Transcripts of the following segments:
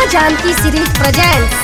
माँ Janaki series presents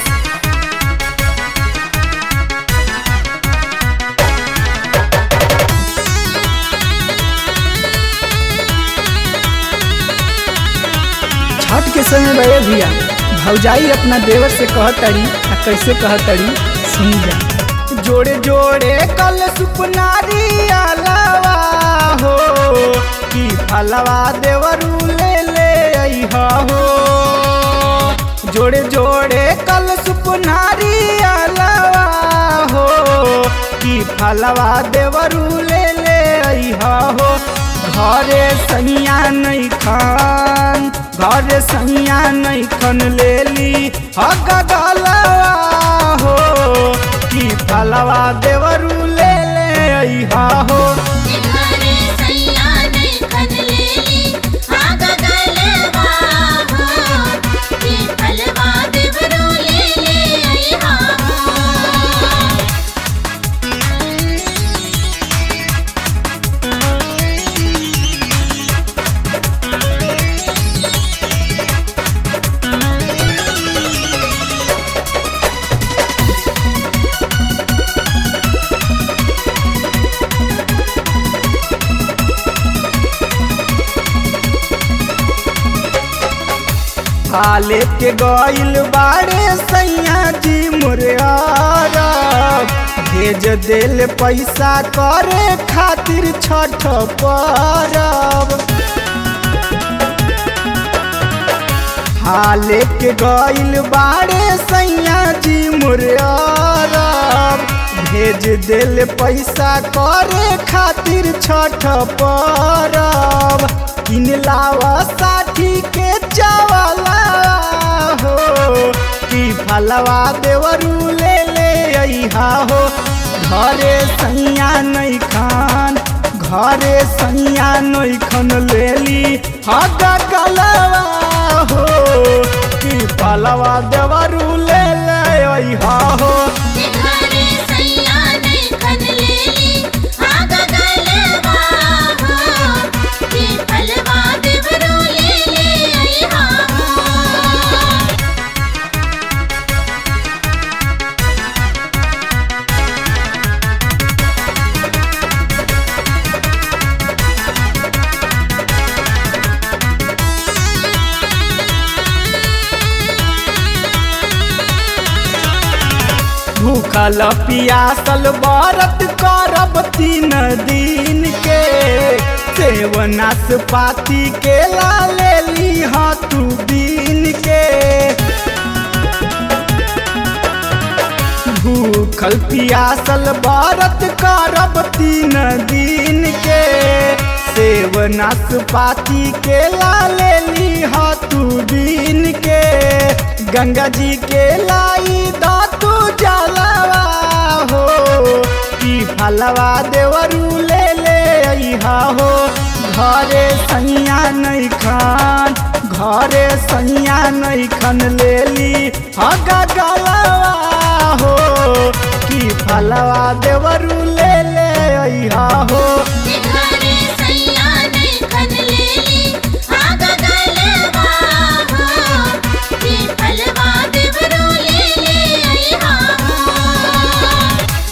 Chhath के समय बड़े भैया भौजाई अपना देवर से कहतड़ी आ कैसे कहतड़ी सुन जा जोड़े जोड़े कल सुपनारी अलावा हो कि फलवा देवरू ले ले अइहा हो जोड़े जोड़े कल सुपनारी अलावा हो कि फलवा देवरू ले ले अइहा हो घरे सैया नहीं खान घरे सैया नहीं खन लेली हग गलवा हो कि फलवा देवरू ले ले अइहा हो घरे सैया नहीं खन लेली आग गलवा हो कि फलवा देवरू ले ले अइहा हो हाले के गइल बाड़े सैया जी मुरियारा भेज देल पैसा करे खातिर छठ परब हाले के गइल बाड़े सैया जी मुरियारा भेज देल पैसा करे खातिर छठ परब किन लावा साठी के चावला हो कि फलवा देवरू ले ले अइहा हो घरे सैया नहीं खान घरे सैया नहीं खन लेली हग गलवा हो कि फलवा देवरू ले ले अइहा हो घरे सैया नहीं खन लेली आग गलवा हो कि फलवा देवरू ले ले अइहा हो भूखल पियासल व्रत करब तीन दिन के सेवनास पाती के ला लेली हाँ तू दिन के भूखल पियासल व्रत करब तीन दिन के सेवनास पाती के ला लेली हाँ तू दिन के गंगा जी के लाई दातू जलवा हो कि फलवा देवरू ले ले अइहा हो घरे सैया नहीं खान घरे सैया नहीं खन लेली हग गलवा हो कि फलवा देवरू ले ले अइहा हो घरे सैया नहीं खन लेली आग गलवा हो कि फलवा देवरू ले ले अइहा हो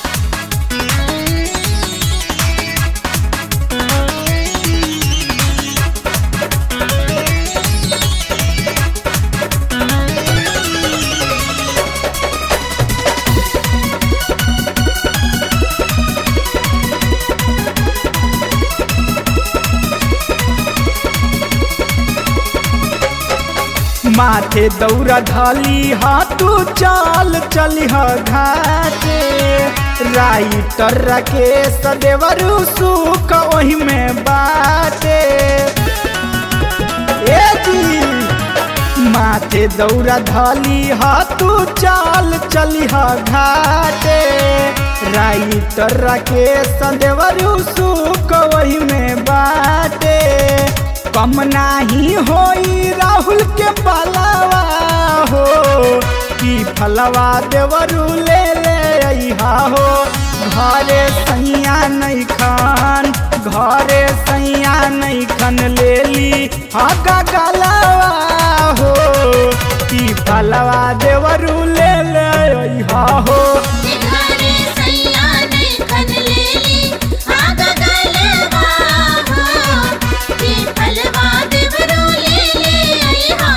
माथे दौरा धाली हाथू चाल चलिह घाटे राइटर राकेश देवरू सुख ओही में बाटे ए जी माथे दौरा धाली हाथू चाल चलिह घाटे राइटर राकेश देवरू सुख वही में बाटे कम नाही होई राहुल के पलवा हो कि फलवा देवरू ले ले अइहा हो घरे सैया नहीं खान घरे सैया नहीं खन लेली हग गलवा हो कि फल फलवा देवरू ले ले अइहा हो घरे सैया नैखन लेली आग गलवा हो के फलवा देवरो ले ले अइहा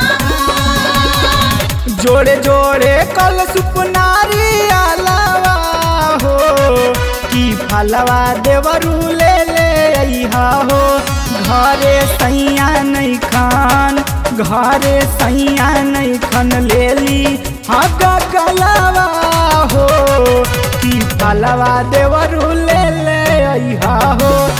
हो जोड़े जोड़े कल सुपनारी आलावा हो की फलवा देवरू ले ले अइहा हो घरे सैया नहीं खान घरे सैया नहीं खन लेली हग गलवा हो की फलवा देवरू ले ले अइहा हो